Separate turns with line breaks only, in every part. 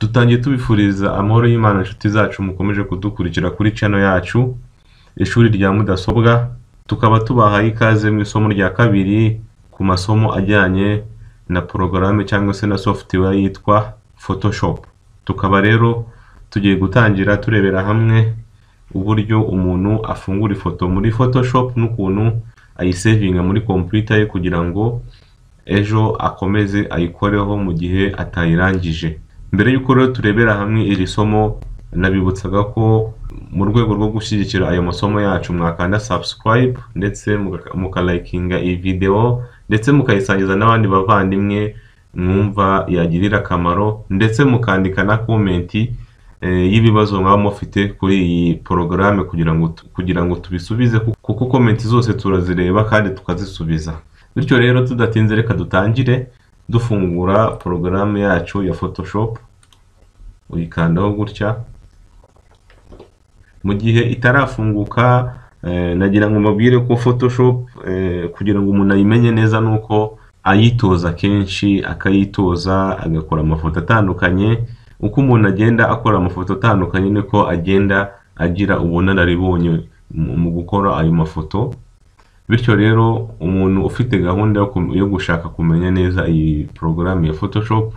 Dutangiye tubifuriza amahoro y'Imana inshuti zacu mukomeje kudukurikira kuri channel yacu, ishuri rya mudasobwa, tukaba tubahaye ikaze mu isomo rya kabiri ku masomo ajyanye na porogaramu cyangwa se na software yitwa Photoshop. Tukaba rero tugiye gutangira turebera hamwe uburyo umuntu afungura ifoto muri Photoshop n'ukuntu ayisevinga muri computer ye kugira ngo ejo akomeze ayikoreho mu gihe atayirangije. Mbere y'uko rero turebera hamwe iri somo, nabibutsaga ko mu rwego rwo gushyigikira ayo masomo yacu mwakanda subscribe ndetse muka- mukalayikinga iyi video ndetse mukayisangiza n'abandi bavandimwe mwumva yagirira akamaro ndetse mukandika na komenti eh, y'ibibazo mwaba mufite kuri iyi porogaramu kugira ngo tu- kugira ngo tubisubize ku- kuko komenti zose turazireba kandi tukazisubiza bityo rero tudatinze reka dutangire dufungura porogaramu yacu ya photoshop uyikandaho gutya mu gihe itarafunguka eh, nagira ngo mubwire ko photoshop eh, kugira ngo umuntu ayimenye neza ni uko ayitoza kenshi akayitoza agakora amafoto atandukanye uko umuntu agenda akora amafoto atandukanye niko agenda agira ubunararibonye mu- mu gukora ayo mafoto bityo rero umuntu ufite gahunda yo kum- yo gushaka kumenya neza iyi porogaramu ya photoshop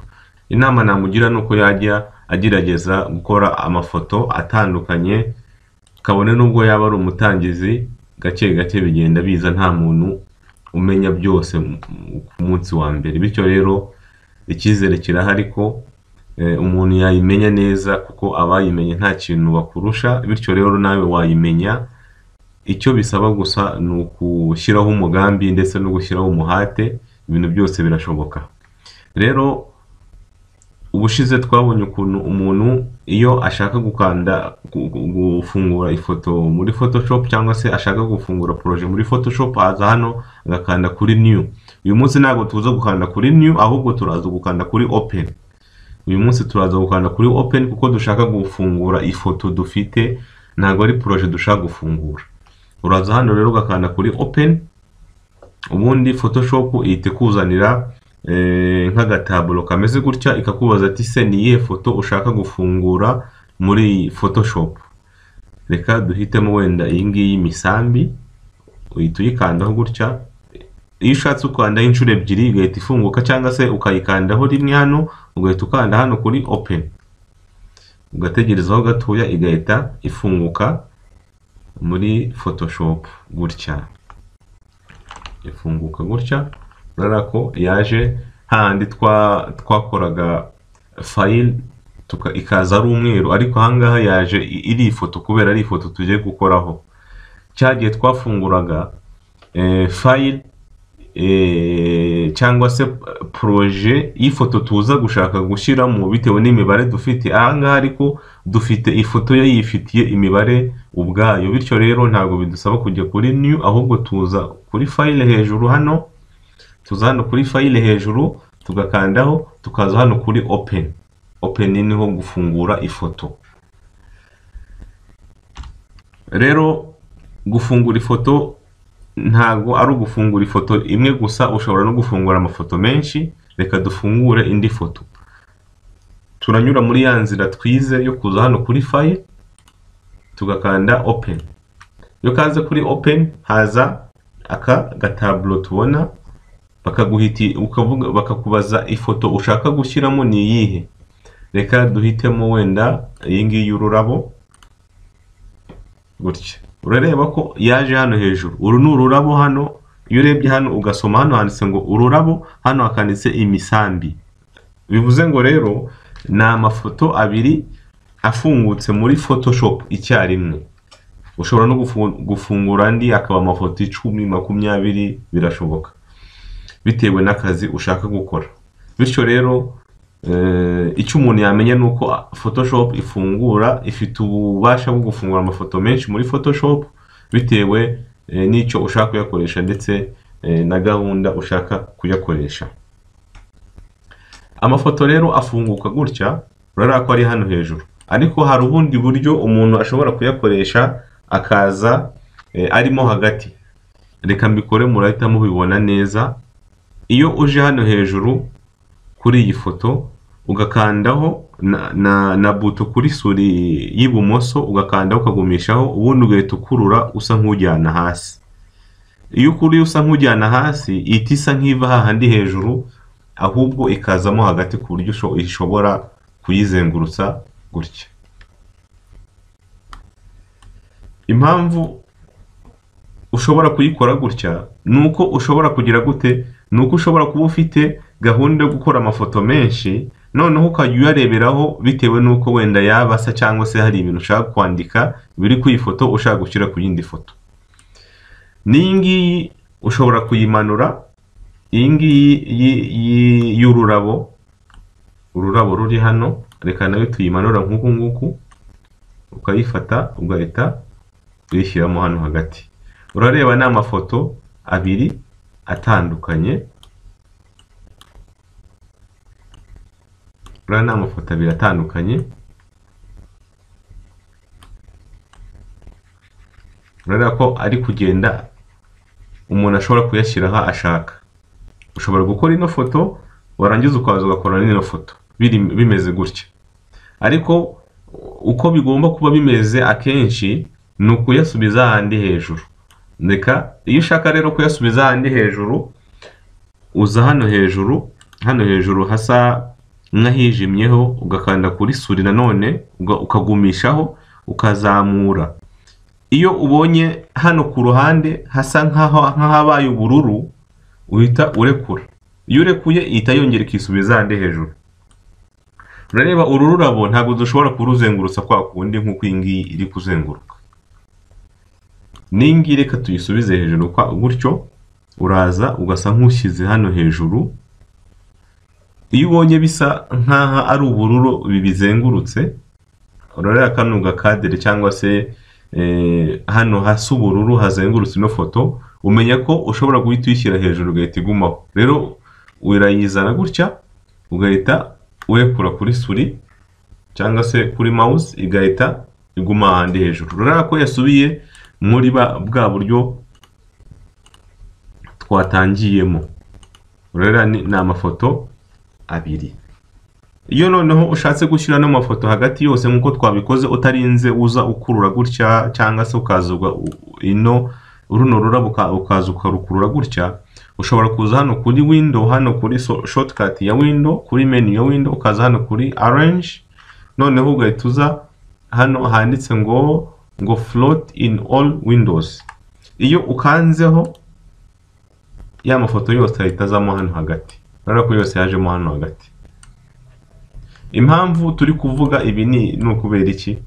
inama namugira ni uko yajya agerageza gukora amafoto atandukanye kabone nubwo yaba ari umutangizi gake gake bigenda biza nta muntu umenya byose mu- mu- ku munsi wa mbere bityo rero icyizere kirahari ko eh, umuntu yayimenya neza kuko abayimenye nta kintu bakurusha bityo rero nawe wayimenya icyo bisaba gusa ni ugushyiraho umugambi ndetse no gushyiraho umuhate ibintu byose birashoboka rero ubushize twabonye ukuntu umuntu iyo ashaka gukanda gu- gu- gufungura ifoto muri photoshop cyangwa se ashaka gufungura poroje muri photoshop aza hano agakanda kuri new uyu munsi ntabwo tuza gukanda kuri new ahubwo turaza gukanda kuri open uyu munsi turaza gukanda kuri open kuko dushaka gufungura ifoto dufite ntabwo ari poroje dushaka gufungura uraza hano rero ugakanda kuri open ubundi photoshop ihita ikuzanira eh, nk'agataburo kameze gutya ikakubaza ati se ni iyihe foto ushaka gufungura muri photoshop reka duhitemo wenda iyi ngiyi y'imisambi uhita uyikandaho gutya iyo ushatse ukandaho inshuro ebyiri igahita ifunguka cyangwa se ukayikandaho rimwe hano ugahita ukanda hano kuri open ugategerezaho gatoya igahita ifunguka muri photoshop gutya ifunguka gutya urabona ko yaje hahandi twa twakoraga fayili tuka, ikaza ari umweru ariko ahangaha yaje i- iri ifoto kubera ari ifoto tugiye gukoraho cya gihe twafunguraga eh, fayili eh, cyangwa se poroje y'ifoto tuza gushaka gushyiramo bitewe n'imibare dufite ahangaha ariko dufite ifoto yo yifitiye imibare ubwayo bityo rero ntabwo bidusaba kujya kuri new ahubwo tuza kuri fayile hejuru hano tuza hano kuri fayile hejuru tugakandaho tukaza hano kuri open open niho gufungura ifoto rero gufungura ifoto ntabwo ari ugufungura ifoto imwe gusa ushobora no gufungura amafoto menshi reka dufungure indi foto turanyura muri ya nzira twize yo kuza hano kuri fayile tugakanda open iyo kaze kuri open haza aka gataburo tubona bakaguhiti ukavuga bakakubaza ifoto ushaka gushyiramo ni iyihe reka duhitemo wenda iyi ngiyi y'ururabo gutya urareba ko yaje hano hejuru uru ni ururabo hano iyo urebye hano ugasoma hano handitse ngo ururabo hano hakanditse imisambi bivuze ngo rero ni amafoto abiri afungutse muri photoshop icyarimwe ushobora no gufu- gufungura andi akaba amafoto icumi makumyabiri birashoboka bitewe n'akazi ushaka gukora bityo rero eh, icyo umuntu yamenya ni uko photoshop ifungura ifite ububasha bwo gufungura amafoto menshi muri photoshop bitewe eh, n'icyo ushaka kuyakoresha ndetse eh, na gahunda ushaka kuyakoresha amafoto rero afunguka gutya urabona ko ari hano hejuru ariko hari ubundi buryo umuntu ashobora kuyakoresha akaza eh, arimo hagati reka mbikore murahita mubibona neza iyo uje hano hejuru kuri iyi foto ugakandaho na, na, na buto kuri suri y'ibumoso ugakandaho ukagumishaho ubundi ugahita ukurura usa nk'ujyana hasi iyo ukuruye usa nk'ujyana hasi ihita isa nk'iva hahandi hejuru ahubwo ikazamo hagati ku buryo usho- ishobora kuyizengurutsa gutya impamvu ushobora kuyikora gutya ni uko ushobora kugira gute ni uko ushobora kuba ufite gahunda yo gukora amafoto menshi noneho ukajya uyareberaho bitewe n'uko wenda yaba asa cyangwa se hari ibintu ushaka kwandika biri ku ifoto ushaka gushyira ku yindi foto n'iyi ngiyi ushobora kuyimanura iyi ngiyi yi- yi- y'ururabo ururabo ruri hano reka nayo tuyimanura nk'uku nguku ukayifata ugahita uyishyiramo hano hagati urareba ni amafoto abiri atandukanye uriya ni amafoto abiri atandukanye urabona ko ari kugenda umuntu ashobora kuyashyira aho ashaka ushobora gukora ino foto warangiza ukaza ugakora n'ino foto biri bimeze gutya ariko uko bigomba kuba bimeze akenshi ni ukuyasubiza ahandi hejuru reka iyo ushaka rero kuyasubiza ahandi hejuru uza hano hejuru hano hejuru hasa nk'ahijimyeho ugakanda kuri suri nanone uga- ukagumishaho ukazamura iyo ubonye hano ku ruhande hasa nk'aho- nk'ahabaye ubururu uhita urekura iyo urekuye ihita yongera ikisubiza ahandi hejuru urareba uru rurabo ntabwo dushobora kuruzengurutsa kwa kundi nk'uko iyi ngiyi iri kuzenguruka n'ingi reka tuyisubize hejuru kwa gutyo uraza ugasa nk'ushyize hano hejuru iyo ubonye bisa nk'aho ari ubururu bibizengurutse urareba kano gakadere cyangwa se eh, hano hasa ubururu hazengurutse ino foto umenya ko ushobora guhita uyishyira hejuru ugahita igumaho rero urayizana gutya ugahita urekura kuri suri cyangwa se kuri mouse igahita iguma ahandi hejuru urabona ko yasubiye muri ba- bwa buryo twatangiyemo urabona ni ni amafoto abiri iyo noneho ushatse gushyira no mafoto hagati yose nk'uko twabikoze utarinze uza ukurura gutya cyangwa se ukaza uga- u- ino runo rurabo uka- ukaza ukarukurura gutya ushobora kuza hano kuri window hano kuri so- shortcut ya window kuri menu ya window ukaza hano kuri arrange noneho ugahita uza hano handitse ngo ngo float in all windows iyo ukanzeho ya mafoto yose ahita azamo hano hagati urabona ko yose yajemo hano hagati impamvu turi kuvuga ibi ni ni ukubera iki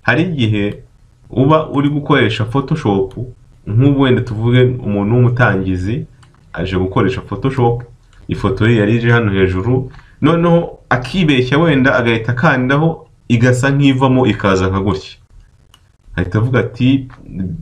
hari igihe uba uri gukoresha photoshop nk'ubu wenda tuvuge umuntu w'umutangizi aje gukoresha photoshop ifoto ye yari ije hano hejuru noneho akibeshya wenda agahita akandaho igasa nk'ivamo ikaza nka gutya ahita avuga ati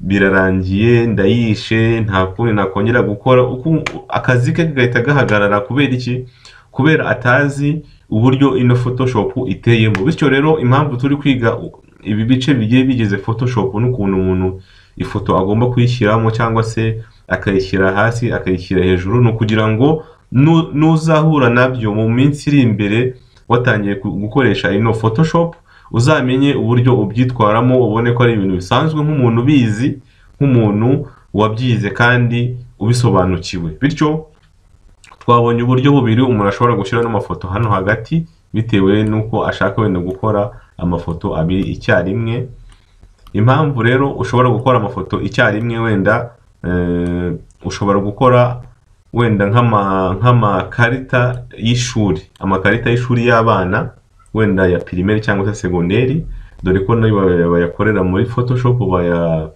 birarangiye ndayishe nta kundi nakongera gukora Uku- akazi ke gahita gahagarara kubera iki kubera atazi uburyo ino photoshop iteyemo bityo rero impamvu turi kwiga u- ibi bice bigiye bigize photoshop n'ukuntu umuntu ifoto agomba kuyishyiramo cyangwa se akayishyira hasi akayishyira hejuru ni ukugira ngo nu- nuzahura nabyo mu minsi iri imbere watangiye gu- gukoresha ino photoshop uzamenye uburyo ubyitwaramo ubone ko ari ibintu bisanzwe nk'umuntu ubizi nk'umuntu wabyize kandi ubisobanukiwe bityo twabonye uburyo bubiri umuntu ashobora gushyiramo amafoto hano hagati bitewe n'uko ashaka wenda gukora amafoto abiri icyarimwe impamvu rero ushobora gukora amafoto icyarimwe wenda eh, ushobora gukora wenda nk'ama- nk'amakarita y'ishuri amakarita y'ishuri y'abana wenda ya pirimeri cyangwa se segonderi dore ko nayo baya- bayakorera muri photoshop baya-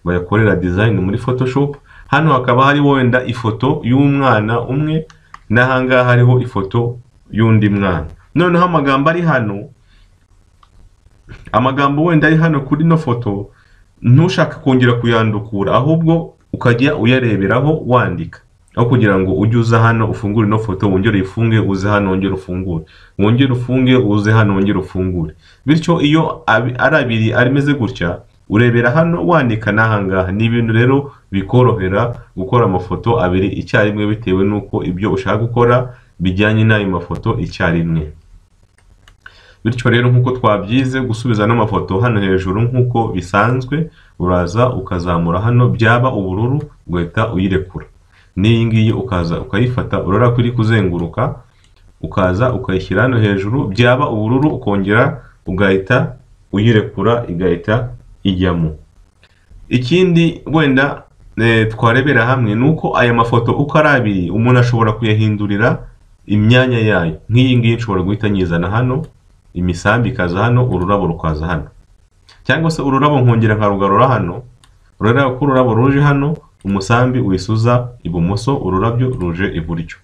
bayakorera design muri photoshop hano hakaba hariho wenda ifoto y'umwana umwe n'ahangaha hariho ifoto y'undi mwana noneho amagambo ari hano amagambo wenda ari hano kuri ino foto ntushaka kongera kuyandukura ahubwo ukajya uyareberaho wandika aho kugira ngo ujye uza hano ufungure ino foto wongere uyifunge uze hano wongere ufungure wongere ufunge uze hano wongere ufungure bityo iyo abi- ari abiri ameze gutya urebera hano wandika n'ahangaha ni ibintu rero bikorohera gukora amafoto abiri icyarimwe bitewe n'uko ibyo ushaka gukora bijyanye n'ayo mafoto icyarimwe bityo rero nk'uko twabyize gusubiza n'amafoto hano hejuru nk'uko bisanzwe uraza ukazamura hano byaba ubururu ugahita uyirekura n'iyi ngiyi ukaza ukayifata urabona ko iri kuzenguruka ukaza ukayishyira hano hejuru byaba ubururu ukongera ugahita uyirekura igahita ijyamo ikindi wenda twarebera hamwe ni uko aya mafoto uko ari abiri umuntu ashobora kuyahindurira imyanya yayo nk'iyi ngiyi nshobora guhita nyizana hano imisambi ikaza hano ururabo rukaza hano cyangwa se ururabo nkongera nkarugarura hano urareba ko ururabo ruje hano umusambi wisuza ibumoso ururabyo ruje iburyo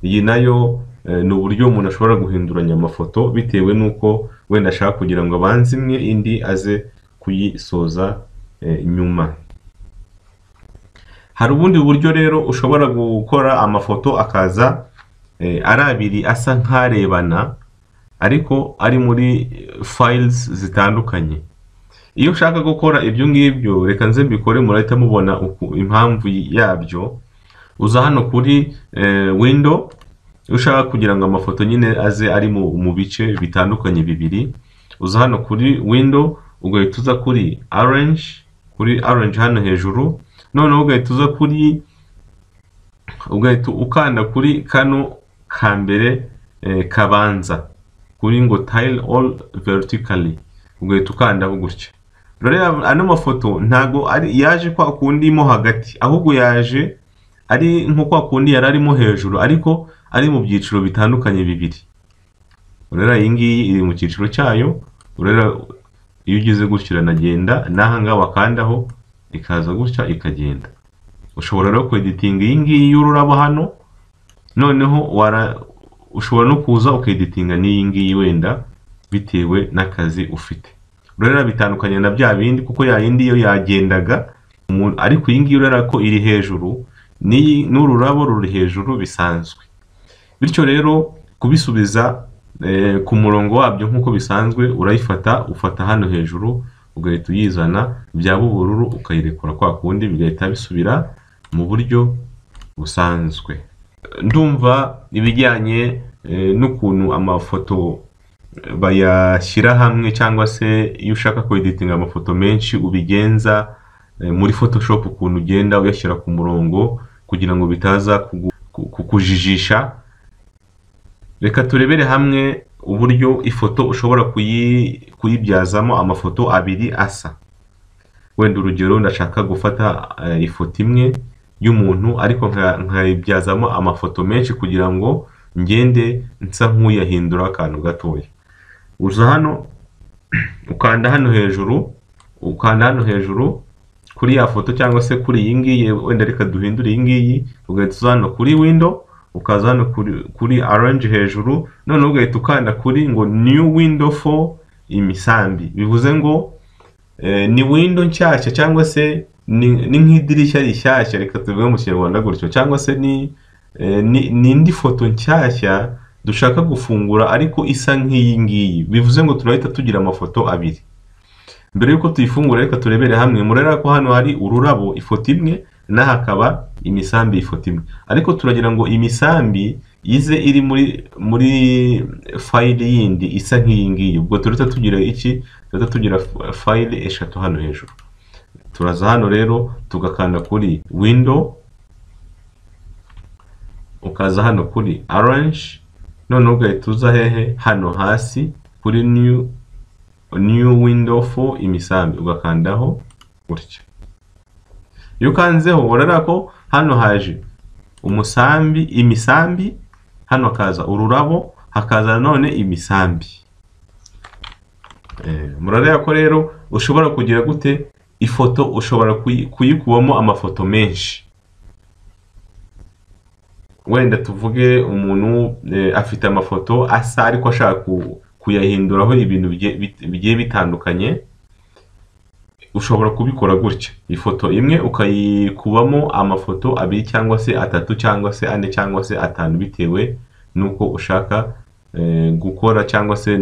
iyi nayo ni uburyo umuntu ashobora guhinduranya amafoto bitewe n'uko wenda ashaka kugira ngo abanze imwe indi aze kuyisoza nyuma hari ubundi buryo rero ushobora gukora amafoto akaza ari abiri asa nk'arebana ariko ari muri files zitandukanye iyo ushaka gukora ibyo ngibyo reka nze mbikore murahita mubona impamvu yabyo uza hano kuri window ushaka kugira ngo amafoto nyine aze ari mu bice bitandukanye bibiri uza hano kuri window ugahita uza kuri orange kuri orange hano hejuru noneho ugahita uza kuri ugahita ukanda kuri kano ka mbere kabanza kuri ngo tile all vertically ugahita ukandaho gutya rero ano mafoto ntago ari yaje kwa kundi mo hagati ahubwo yaje ari nko kwa kundi yari arimo hejuru ariko ari mu byiciro bitandukanye bibiri urera iyi ngiyi iri mu cyiciro cyayo urera iyo ugeze gutya iranagenda n'aha ngaha wakandaho ikaza gutya ikagenda ushobora rero kweditinga iyi ngiyi y'ururabo hano noneho ushobora no kuza ukeditinga n'iyi ngiyi wenda bitewe n'akazi ufite urera bitandukanye na bya bindi kuko ya yindi yo yagendaga ariko iyi ngiyi urera ko iri hejuru n'ururabo ruri hejuru bisanzwe bityo rero kubisubiza ku murongo wabyo nk'uko bisanzwe urayifata ufata hano hejuru ugahita uyizana byaba ubururu ukayirekura kwa kundi bigahita bisubira mu buryo busanzwe ndumva ibijyanye n'ukuntu amafoto bayashyira hamwe cyangwa se iyo ushaka kweditinga amafoto menshi ubigenza muri photoshop ukuntu ugenda uyashyira ku murongo kugira ngo bitaza kukujijisha reka turebere hamwe uburyo ifoto ushobora kuyibyazamo amafoto abiri asa wenda urugero ndashaka gufata ifoto imwe y'umuntu ariko nkayibyazamo amafoto menshi kugira ngo ngende nsa nk'uyahindura akantu gatoya uza hano ukanda hano hejuru ukanda hano hejuru kuri ya foto cyangwa se kuri iyi ngiyi wenda reka duhindure iyi ngiyi ugahita uza hano kuri windo ukaza hano kuri orange hejuru noneho ugahita ukanda kuri ngo new window for imisambi bivuze ngo ni window nshyashya cyangwa se ni nk'idirishya rishyashya reka tuvuge mu kinyarwanda gutyo cyangwa se ni indi foto nshyashya dushaka gufungura ariko isa nk'iyi ngiyi bivuze ngo turahita tugira amafoto abiri mbere y'uko tuyifungura reka turebere hamwe murera ko hano hari ururabo ifoto imwe n'aha hakaba imisambi ifoto imwe ariko turagira ngo imisambi ize iri muri muri fayili yindi isa nk'iyi ngiyi ubwo turahita tugira iki turahita tugira fayili eshatu hano hejuru turaza hano rero tugakanda kuri windo ukaza hano kuri orange noneho ugahita uza hehe hano hasi kuri new new window for imisambi ugakandaho gutya iyo ukanzeho urabona ko hano haje umusambi imisambi hano hakaza ururabo hakaza nanone imisambi murareba ko rero ushobora kugira gute ifoto ushobora kuyikubamo amafoto menshi wenda tuvuge umuntu afite amafoto asa ariko ashaka kuyahinduraho ibintu bigiye bitandukanye ushobora kubikora gutya ifoto imwe ukayikubamo amafoto abiri cyangwa se atatu cyangwa se ane cyangwa se atanu bitewe n'uko ushaka gukora cyangwa se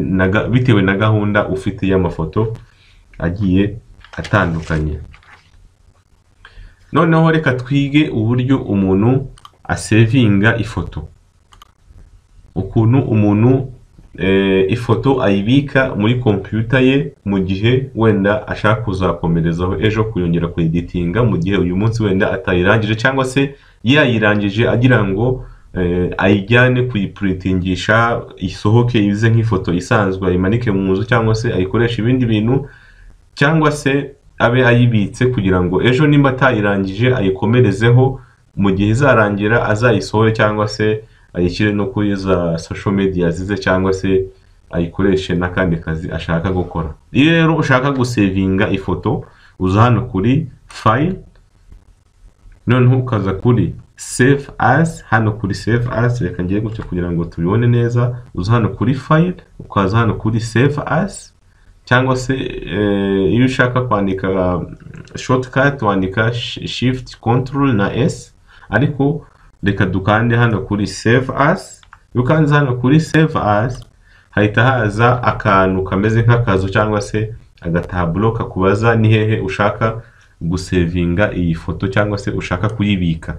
bitewe na gahunda ufite y'amafoto agiye atandukanye noneho reka twige uburyo umuntu asevinga ifoto ukuntu umuntu eh, ifoto ayibika muri kompiyuta ye mu gihe wenda ashaka kuzakomerezaho ejo kuyongera kuyiditinga mu gihe uyu munsi wenda atayirangije cyangwa se yayirangije agira ngo eh, ayijyane kuyipuritingisha isohoke ize nk'ifoto isanzwe ayimanike mu nzu cyangwa se ayikoreshe ibindi bintu cyangwa se abe ayibitse kugira ngo ejo nimba atayirangije ayikomerezeho mu gihe izarangira azayisohore cyangwa se ayishyire no kuri za social media zize cyangwa se ayikoreshe n'akandi kazi ashaka gukora iyo rero ushaka gusevinga ifoto uza hano kuri file noneho ukaza kuri save as hano kuri save as reka ngiye gutya kugira ngo tubibone neza uza hano kuri file ukaza hano kuri save as cyangwa se eh, iyo ushaka kwandika shortcut wandika shi- shift control na s ariko reka dukande hano kuri save as iyo ukanze hano kuri save as hahita haza akantu kameze nk'akazu cyangwa se agataburo kakubaza ni hehe ushaka gusevinga iyi foto cyangwa se ushaka kuyibika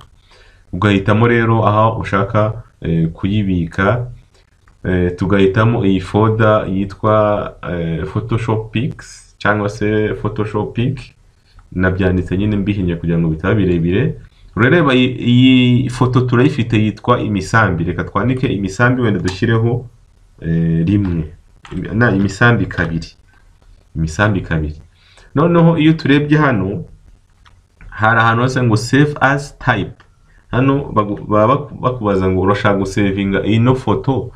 ugahitamo rero aho ushaka eh, kuyibika Eh, tugahitamo iyi foda yitwa eh, Photoshop Pics cyangwa se Photoshop Pic nabyanditse nyine mbihinnye kugira ngo bitaba birebire urareba iyi- iyi foto turayifite yitwa imisambi reka twandike imisambi wenda dushyireho eh, rimwe na imisambi kabiri imisambi kabiri noneho iyo turebye hano hari ahantu hose ngo save as type hano bagu- baba baku- bakubaza ngo urashaka gusevinga ino foto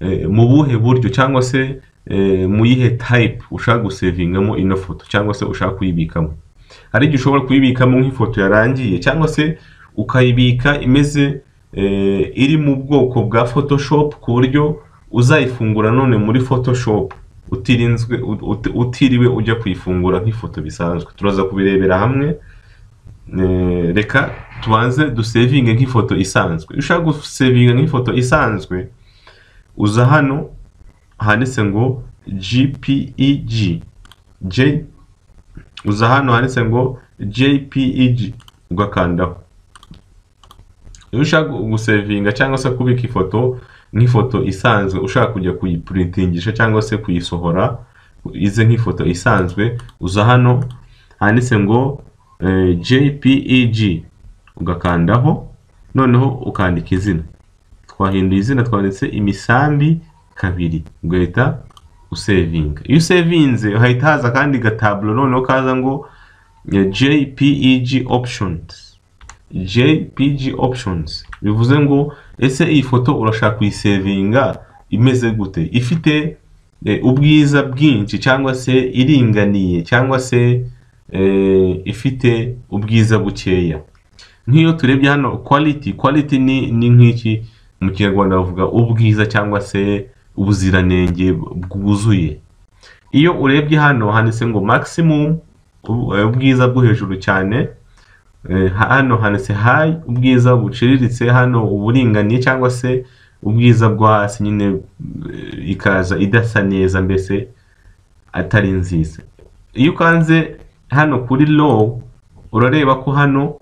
eh, mu buhe buryo cyangwa se eh, mu yihe type ushaka gusevingamo ino foto cyangwa se ushaka kuyibikamo hari igihe ushobora kuyibikamo nk'ifoto yarangiye cyangwa se ukayibika imeze eh, iri mu bwoko bwa photoshop ku buryo uzayifungura none muri photoshop utirinzwe ut- utiriwe ujya kuyifungura nk'ifoto bisanzwe turaza kubirebera hamwe Eh, reka tubanze dusevinge nk'ifoto isanzwe iyo ushaka gusevinga nk'ifoto isanzwe uza hano handitse ngo GPEG J uza hano handitse ngo JPEG ugakandaho iyo ushaka gusevinga cyangwa se kubika ifoto nk'ifoto isanzwe ushaka kujya kuyipuritingisha cyangwa se kuyisohora ize nk'ifoto isanzwe uza hano handitse ngo eh, JPEG ugakandaho noneho ukandika izina twahinduye izina twanditse imisambi kabiri ugahita usevinga iyo usevinze hahita haza akandi gataburo noneho kaza ngo eh, jpeg options jpg options bivuze ngo ese iyi foto urashaka kuyisevinga imeze gute ifite eh, ubwiza bwinshi cyangwa se iringaniye cyangwa se eh, ifite ubwiza bukeya nk'iyo turebye hano quality quality ni ni nk'iki mu kinyarwanda bavuga ubwiza cyangwa se ubuziranenge bwuzuye iyo urebye hano handitse ngo maximum ubu- eh, ubwiza bwo hejuru cyane Eh, ha- hano handitse high ubwiza buciriritse hano uburinganiye cyangwa se ubwiza bwo hasi nyine eh, ikaza idasa neza mbese atari nziza iyo ukanze hano kuri low urareba ko hano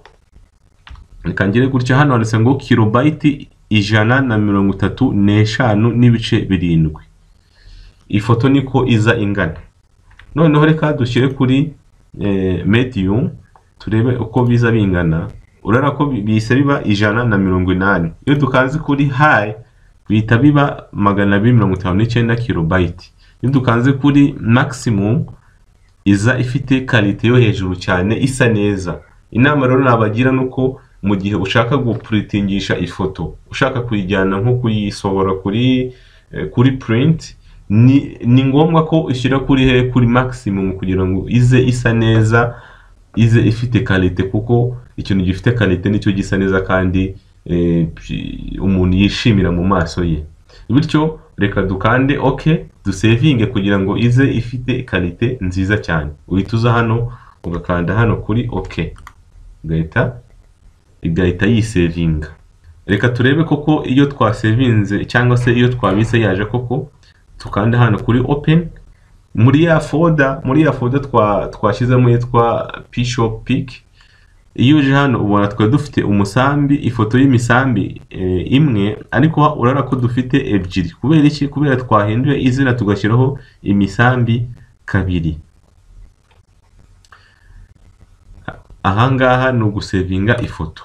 reka ngire gutya hano handitse ngo kilobayiti ijana na mirongo itatu n'eshanu n'ibice birindwi ifoto niko iza ingana noneho reka dushyire kuri eh, medium turebe uko biza bingana urabona ko bi- bihise biba ijana na mirongo inani iyo dukanze kuri high bihita biba magana abiri mirongo itanu n'icyenda kilobayiti iyo dukanze kuri maximum iza ifite karite yo hejuru cyane isa neza inama rero nabagira ni uko mu gihe ushaka gupuritingisha ifoto ushaka kuyijyana nko kuyisohora kuri eh, kuri purinti ni ni ngombwa ko ushyira kuri he kuri maximum kugira ngo ize isa neza ize ifite karite kuko ikintu gifite karite nicyo gisa neza kandi eh, pi- umuntu yishimira mu maso ye bityo reka dukande ok dusevinge kugira ngo ize ifite karite nziza cyane uhita uza hano ugakanda hano kuri ok ugahita igahita yisevinga reka turebe koko iyo twasevinze cyangwa se iyo twabitse yaje koko tukanda hano kuri open muri ya foda muri ya foda twa twashyizemo yitwa pishop pic iyo uje hano ubona twe dufite umusambi ifoto y'imisambi eh, imwe ariko urabona ko dufite ebyiri kubera iki kubera twahinduye izina tugashyiraho imisambi kabiri ahangaha ni ugusevinga ifoto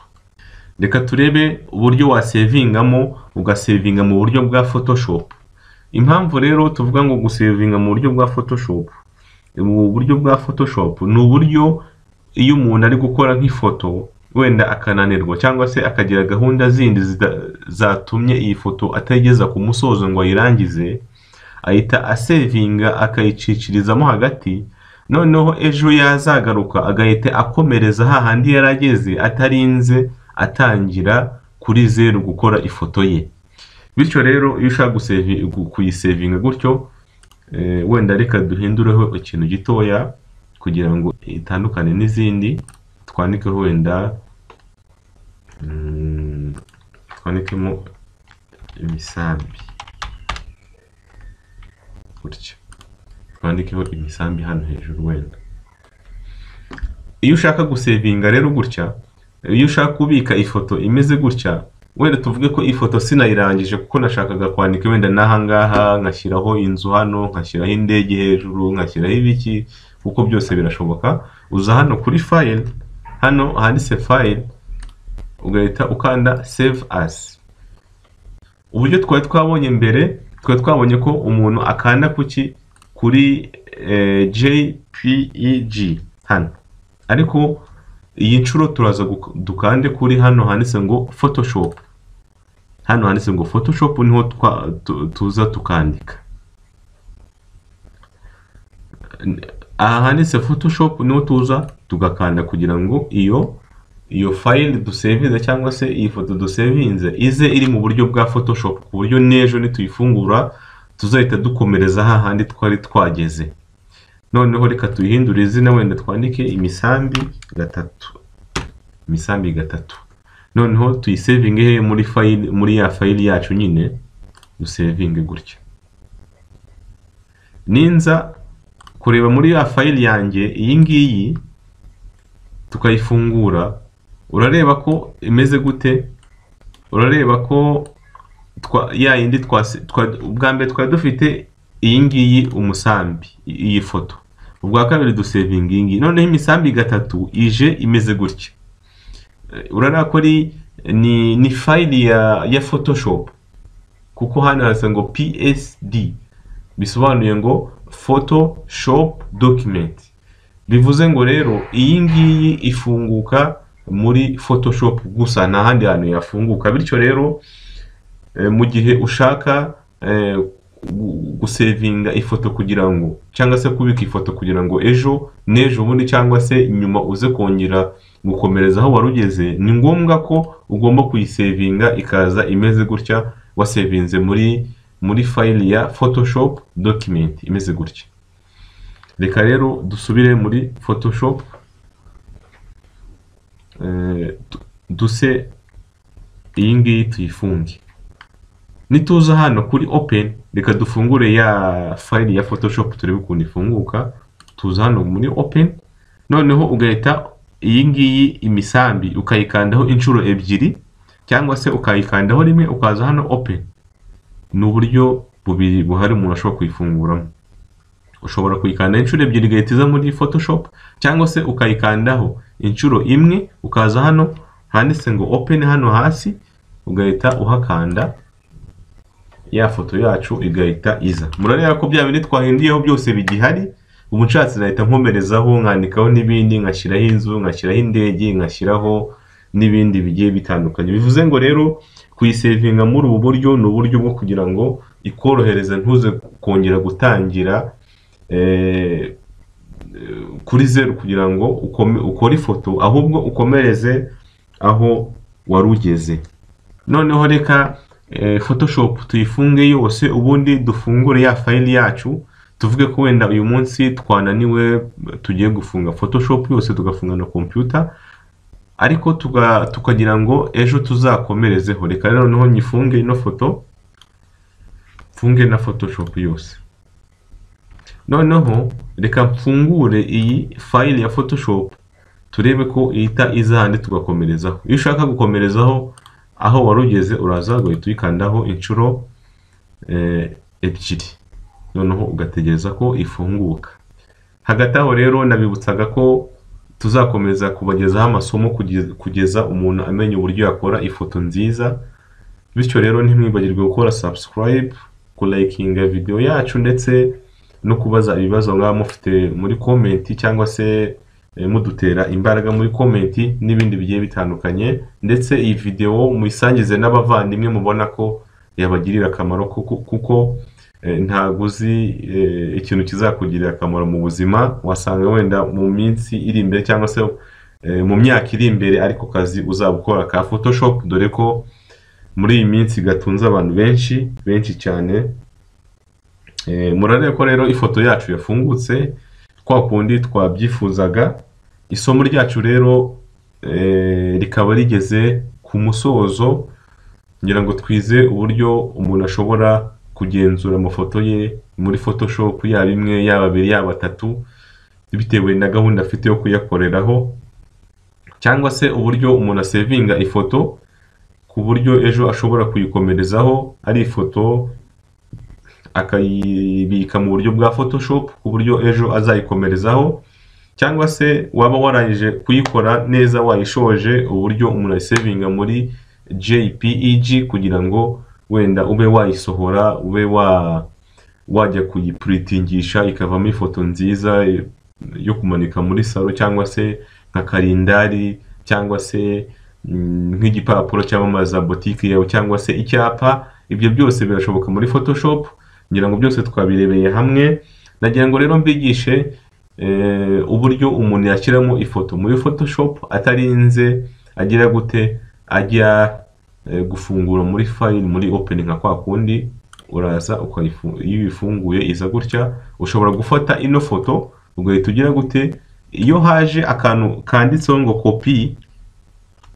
reka turebe uburyo wasevingamo ugasevinga mu buryo bwa photoshop impamvu rero tuvuga ngo gusevinga mu buryo bwa photoshop mu buryo bwa photoshop ni uburyo iyo umuntu ari gukora nk'ifoto wenda akananirwa cyangwa se akagira gahunda zindi zida- zatumye iyi foto atayigeza ku musozo ngo ayirangize ahita asevinga akayicikirizamo hagati noneho ejo yazagaruka agahita akomereza hahandi yari ageze atarinze atangira kuri zeru gukora ifoto ye bityo rero iyo ushaka gusevi- gu- kuyisevinga gutyo eh, wenda reka duhindureho ikintu gitoya kugira ngo itandukane n'izindi twandikeho wenda mm, twandikemo imisambi gutya twandikeho imisambi hano hejuru wenda iyo ushaka gusevinga rero gutya iyo ushaka kubika ifoto imeze gutya wenda tuvuge ko ifoto sinayirangije kuko nashakaga kwandika wenda n'ahangaha nkashyiraho inzu hano nkashyiraho indege hejuru nkashyiraho ibiki kuko byose birashoboka uza hano kuri file hano handitse file ugahita ukanda save as uburyo twari twabonye mbere twari twabonye ko umuntu akanda kuki kuri eh, jpeg hano ariko iyi nshuro turaza guk- dukande kuri hano handitse ngo photoshop hano handitse ngo photoshop niho twa- tu- tuza tukandika aha handitse photoshop niho tuza tugakanda kugira ngo iyo iyo file dusevinze cyangwa se iyi foto dusevinze ize iri mu buryo bwa photoshop ku buryo n'ejo nituyifungura tuzahita dukomereza hahandi twari twageze noneho reka tuyihindure izina wenda twandike imisambi gatatu imisambi gatatu noneho tuyisevinge he muri file muri ya file yacu nyine dusevinge gutya ninza kureba muri ya fayili yanjye iyi ngiyi tukayifungura urareba ko imeze gute urareba ko twa- ya yindi twase- twa- ubwa mbere twari dufite iyi ngiyi umusambi i- iyi foto ubwa kabiri dusevinga iyi ngiyi noneho imisambi gatatu ije imeze gutya Eh, urareba ko ari ni, ni fayili ya, ya photoshop kuko hano hasa ngo psd bisobanuye ngo photoshop document bivuze ngo rero iyi ngiyi ifunguka muri photoshop gusa nta handi hantu yafunguka bityo rero eh, mu gihe ushaka eh, gu- gusevinga ifoto kugira ngo cyangwa se kubika ifoto kugira ngo ejo n'ejo bundi cyangwa se nyuma uze kongera gukomereza aho wari ugeze ni ngombwa ko ugomba kuyisevinga ikaza imeze gutya wasevinze muri muri fayili ya photoshop document imeze gutya reka rero dusubire muri photoshop Eh, du- duse iyi ngiyi tuyifunge nituza hano kuri open reka dufungure ya file ya photoshop turebe ukuntu ifunguka tuza hano muri open noneho ugahita iyi ngiyi imisambi ukayikandaho inshuro ebyiri cyangwa se ukayikandaho rimwe ukaza hano open ni uburyo bubiri buhari umuntu ashobora kuyifunguramo ushobora kuyikanda inshuro ebyiri ugahita iza muri photoshop cyangwa se ukayikandaho inshuro imwe ukaza hano handitse ngo open hano hasi ugahita uhakanda ya foto yacu igahita iza murareba ko bya bindi twahinduyeho byose bigihari ubu nshatse nahita nkomerezaho nkandikaho n'ibindi nkashyiraho inzu nkashyiraho indege nkashyiraho n'ibindi bigiye bitandukanye bivuze ngo rero kuyisevinga muri ubu buryo ni uburyo bwo kugira ngo ikorohereze ntuze kongera gutangira eh, kuri zeru kugira ngo ukome- ukore ifoto ahubwo ukomereze aho wari ugeze noneho reka eh, photoshop tuyifunge yose ubundi dufungure ya fayili yacu tuvuge ko wenda uyu munsi twananiwe tugiye gufunga photoshop yose tugafunga na computer ariko tuga- tukagira ngo ejo tuzakomerezeho reka rero noneho nyifunge ino foto mfunge na photoshop yose noneho reka mfungure iyi fayili ya photoshop turebe ko ihita iza handi tugakomerezaho iyo ushaka gukomerezaho aho wari ugeze uraza ugahita uyikandaho inshuro eh, ebyiri noneho ugategereza ko ifunguka hagati aho rero nabibutsaga ko tuzakomeza kubagezaho amasomo kugeza- kugeza umuntu amenya uburyo yakora ifoto nziza bityo rero ntimwibagirwe gukora subscribe kulayikinga video yacu ndetse no kubaza ibibazo mwaba mufite muri komenti cyangwa se eh, mudutera imbaraga muri komenti n'ibindi bigiye bitandukanye ndetse iyi videwo muyisangize n'abavandimwe mubona ko yabagirira akamaro kuko, kuko eh, ntabwo uzi eh, ikintu kizakugirira akamaro mu buzima wasanga wenda mu minsi iri imbere cyangwa se eh, mu myaka iri imbere ariko kazi uzaba ukora ka photoshop dore ko muri iyi minsi gatunze abantu benshi benshi cyane Eh, murarebe ko rero ifoto yacu yafungutse kwa kundi twabyifuzaga isomo ryacu rero eh, rikaba rigeze ku musozo ngira ngo twize uburyo umuntu ashobora kugenzura amafoto ye muri photoshop yaba imwe yaba abiri yaba atatu bitewe na gahunda afite yo kuyakoreraho cyangwa se uburyo umuntu asevinga ifoto ku buryo ejo ashobora kuyikomerezaho ari ifoto akayibika mu buryo bwa photoshop ku buryo ejo azayikomerezaho cyangwa se waba warangije kuyikora neza wayishoje uburyo umuntu ayisevinga muri jpeg kugira ngo wenda ube wayisohora ube wa wajya kuyipuritingisha ikavamo ifoto nziza eh, yo kumanika muri salo cyangwa se nka karindari cyangwa se mm, nk'igipapuro cyamamaza botike yawe cyangwa se icyapa ibyo byose birashoboka muri photoshop ngira ngo byose twabirebeye hamwe nagira ngo rero mbigishe eh, uburyo umuntu yashyiramo ifoto muri photoshop atarinze agira gute ajya eh, gufungura muri file muri open nka kwa kundi uraza ukayifu- iyo uyifunguye iza gutya ushobora gufata ino foto ugahita ugira gute iyo haje akantu kanditseho ngo kopi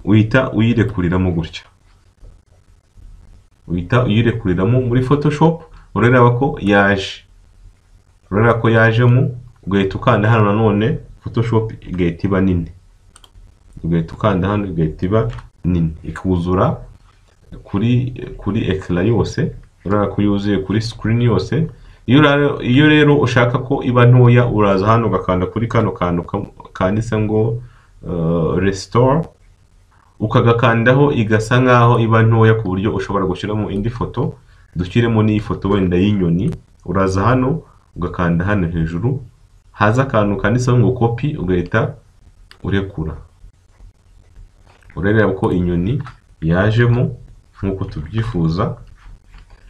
uhita uyirekuriramo gutya uhita uyirekuriramo muri photoshop urareba ko yaje urareba ko yajemo ugahita ukanda hano nanone photoshop igahita iba nini ugahita ukanda hano igahita iba nini ikuzura kuri kuri ekara yose urabona ko yuzuye kuri screen yose iyo ura- iyo rero ushaka ko iba ntoya uraza hano ugakanda kuri kano kantu kam- kanditse ngo uh, restore ukagakandaho igasa nkaho iba ntoya ku buryo ushobora gushyiramo indi foto dushyiremo n'iyi foto wenda y'inyoni uraza hano ugakanda hano hejuru haza akantu kanditseho ngo kopi ugahita urekura urareba ko inyoni yajemo nk'uko tubyifuza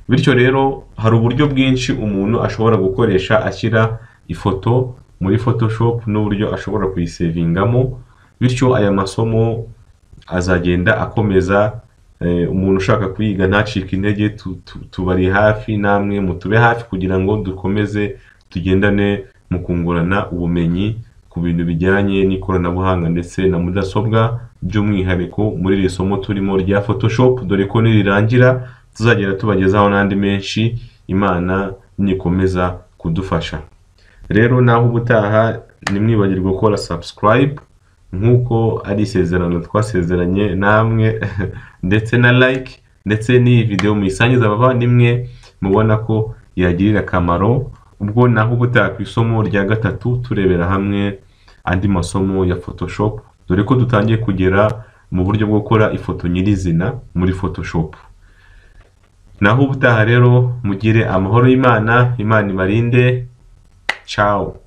bityo rero hari uburyo bwinshi umuntu ashobora gukoresha ashyira ifoto muri photoshop n'uburyo ashobora kuyisevingamo bityo aya masomo azagenda akomeza eh, umuntu ushaka kuyiga ntacike intege tu- tu- tubari hafi namwe mutube hafi kugira ngo dukomeze tugendane mu kungurana ubumenyi ku bintu bijyanye n'ikoranabuhanga ndetse na mudasobwa by'umwihariko muri iri somo turimo rya photoshop dore ko nirirangira tuzagenda tubagezaho n'andi menshi imana nikomeza kudufasha rero naho ubutaha ntimwibagirwe gukora subscribe nk'uko ari isezerano twasezeranye namwe ndetse na like ndetse n'iyi videwo muyisangiza abavandimwe mubona ko yagirira akamaro ubwo naho ubutaha ku isomo rya gatatu turebera hamwe andi masomo ya photoshop dore ko dutangiye kugera mu buryo bwo gukora ifoto nyirizina muri photoshop naho ubutaha rero mugire amahoro y'imana imana ibarinde ciao